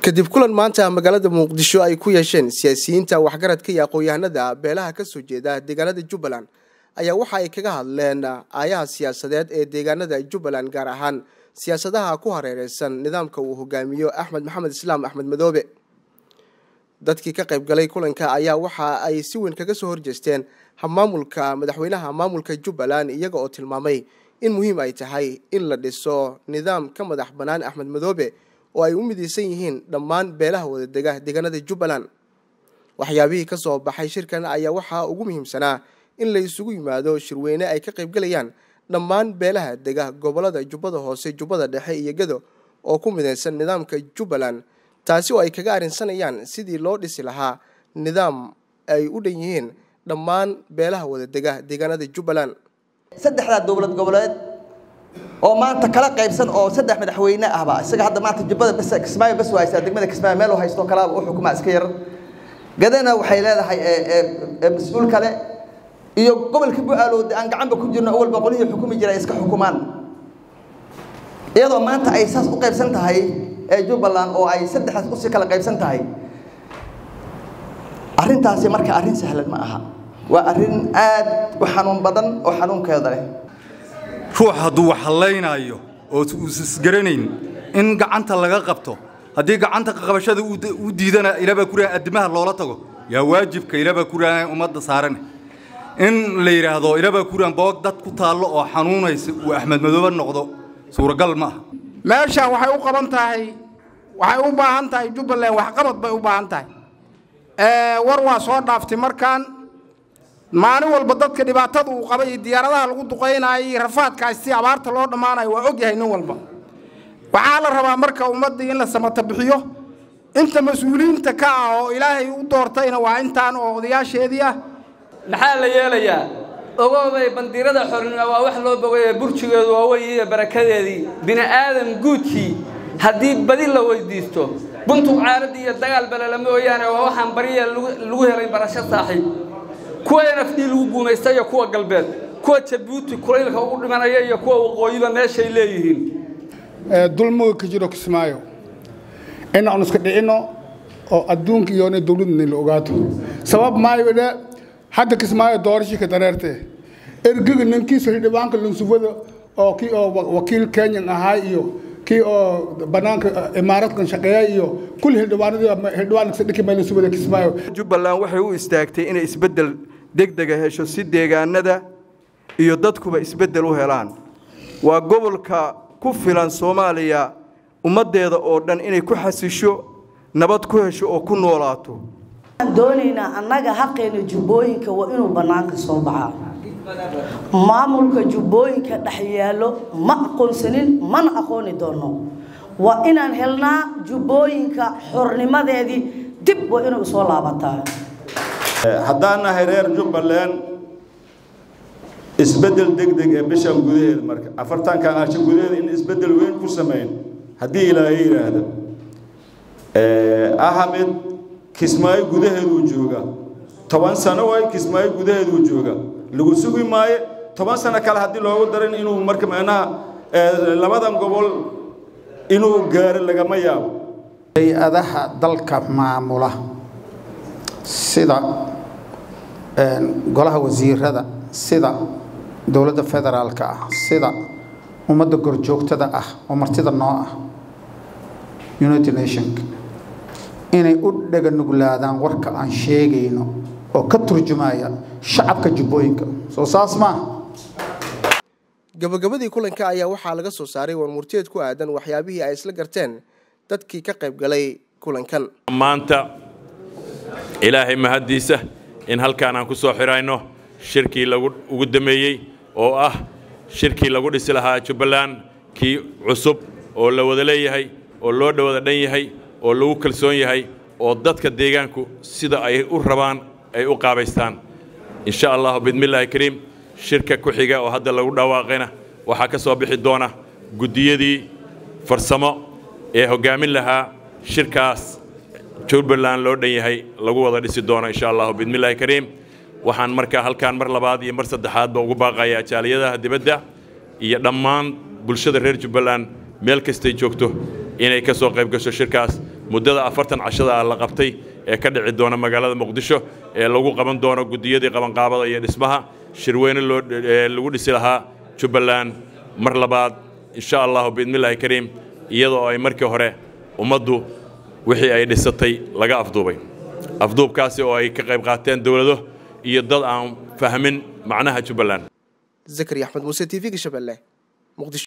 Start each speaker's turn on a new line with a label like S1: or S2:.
S1: kadib kulan maanta magaalada muqdisho ay ku yeesheen siyaasiyiinta waxgaradka iyo aqoon-yahanada beelaha kasoo jeeda deegaanada jubbaland ayaa waxa ay kaga hadleen aayaha siyaasadeed ee deegaanada jubbaland gaar ahaan siyaasadaha ku hareereysan nidaamka uu hogaamiyo axmed maxamed islaam axmed madoobe dadkii ka qaybgalay kulanka ayaa waxa ay si weyn kaga soo horjeesteen maamulka madaxweynaha maamulka jubbaland iyaga oo tilmaamay in muhiim ay tahay in la dhiso nidaam ka madax bannaan axmed madoobe oo ay u midaysan yihiin dhammaan beelaha wadadega deegaanada jubbaland waxyaabihii ka soo baxay shirkan ayaa waxaa ugu muhiimsanaa in la isugu yimaado shirweyne ay ka qaybgalayaan dhammaan beelaha dega gobolada jubbada hoose jubbada dhexe iyo gedo oo ku midaysan nidaamka jubbaland taasi oo ay kaga arrinsanayaan sidii loo dhisi lahaa nidaam ay u dhan yihiin dhammaan beelaha wadadega deegaanada jubbaland
S2: saddexdaa dowlad goboleed oo maanta kala qaybsan oo saddex madaxweyne ahba isaga hadda maanta jubbada bes kismaayo bes waa haysaa degmada kismaayo meel u haysto kalaa u xukumaa iska yar gadana waxay leedahay mas-uul kale iyo gobolka bu-aalood aan gacanba ku jirno awalba qolihii xukumi jira ay iska xukumaan iyadoo maanta ay saas u qaybsan tahay ee jubbaland oo ay saddexdaas usii kala qaybsan tahay arrintaasi marka arrin sahlan ma aha waa arrin aad u xanuun badan oo xanuunkeeda leh
S3: ruux hadduu wax hallaynaayo oo isgaranayn in gacanta laga qabto haddii gacanta qabashada u diidana ilabaa kuraan addimaha loola tago yaa waajibka ilabaa kuraan ummadda saarane in la yidhaahdo ilabaa kuraan boog dad ku taallo oo xanuunaysa uu axmed madoobe noqdo suuragal ma aha
S4: meeshaan waxay u qaban tahay waxay u baahan tahay jubbaland waxqabad bay u baahan tahay war waa soo dhaaftay markaan maalin walba dadka dhibaatada uu qabay iyo diyaaradaha lagu duqaynayo iyo rafaadkaas si abaarta loo dhammaanayo waa ogyahay nin walba waxaa la rabaa marka ummaddii in la samata bixiyo inta mas-uuliyiinta ka ah oo ilaahay u doortayna waa intaan oo odayaasheedii ah
S5: maxaa la yeelayaa ogooday bandiirada xornimo waa wax loo bogaya burjigeedu waa weyn iyo barakadeedii bini aadam guudkii haddii badi la weydiisto buntuq caaradii iyo dagaal balala mooyaane waa waxaan bariya lagu helay barasho saaxiib kuwa nafdii lagu guumaysta iyo kuwa galbeed kuwa jabuuti kulaylka ugu dhimanaya iyo kuwa waqooyiba meeshay leeyihiin
S4: dulmiga ka jiro kismaayo in aan iska dhicinno oo adduunka iyo ina dowladna la ogaato sabab maayo dhe hadda kismaayo doorashii ka dareertee ergiga ninkiisa xildhibaanka lunsufada oo kii oo wakiil kenyan ahaa iyo kii oo banaanka imaaradkan shaqeeya iyo kulli xildhibaanadhildhibaanadhikimaalunsufada kismaayo
S6: jubbaland waxay u istaagtay inay isbeddel degdega hesho si deegaanada iyo dadkuba isbeddel u helaan waa gobolka ku filan soomaaliya ummaddeeda oo dhan inay ku xasisho nabad ku hesho oo ku noolaato
S7: waxaan doonaynaa annaga xaqeena jubbooyinka waa inuu bannaanka soo baxaa maamulka jubbooyinka dhex yaallo ma aqoonsanin mana aqooni doono waa inaan helnaa jubbooyinka xornimadeedii dib waa inuu soo laabataa
S8: haddaan nahay reer jubbaland isbeddel degdeg ee bishan gudaheeda marka afartankan casho gudaheeda in isbeddel weyn ku samayn haddii ilaahay yidhaahdo ahamed kismaayo gudaheeduu jooga toban sano waay kismaayo gudaheeduu jooga lagu sugi maayo toban sano kale haddii loogu darin inuu marka macnaha labadan gobol inuu gaaro lagama yaabo
S9: hay-adaha dalka maamula sida golaha wasiirada sida dowladda federaalka ah sida ummadda gorjoogtada ah oo martida noo ah united nationka inay u dhaga nuglaadaan warka aan sheegayno oo ka turjumaya shacabka jubbooyinka soo saas maaha
S1: gabagabadii kulanka ayaa waxaa laga soo saaray warmurteed ku aadan waxyaabihii ay isla garteen dadkii ka qayb galay kulankan
S10: maanta ilaahay mahaddiisa in halkaan aan ku soo xidhayno shirkii lagu ugu dameeyey oo ah shirkii lagu dhisi lahaa jubbaland kii cusub oo la wada leeyahay oo loo dhawada dhan yahay oo lagu kalsoon yahay oo dadka deegaanku sida ay u rabaan ay u qaabaystaan insha allahu bidmillaahi kariim shirka ku xiga oo hadda lagu dhawaaqayna waxaa ka soo bixi doona guddiyadii farsamo ee hoggaamin lahaa shirkaas jubbaland loo dhan yahay lagu wada dhisi doono insha allahu bidmillaahi kariim waxaan markaa halkaan mar labaad iyo mar saddexaadba ugu baaqayaa jaaliyadaha dibadda iyo dhammaan bulshada reer jubbaland meel kastay joogto inay ka soo qayb gasho shirkaas muddada afartan cashada ah la qabtay ee ka dhici doona magaalada muqdisho ee lagu qaban doono guddiyadii qabanqaabada iyo dhismaha shirweyne loo lagu dhisi lahaa jubbaland mar labaad insha allahu biidnillaahi kariim iyadoo ay markii hore ummaddu wixii ay dhisatay laga afduubay afduubkaasi oo ay ka qayb qaateen dowlado iyo dad aan fahmin macnaha jubbaland
S1: zakari axmed muuse t v-ga shabeelle muqdisho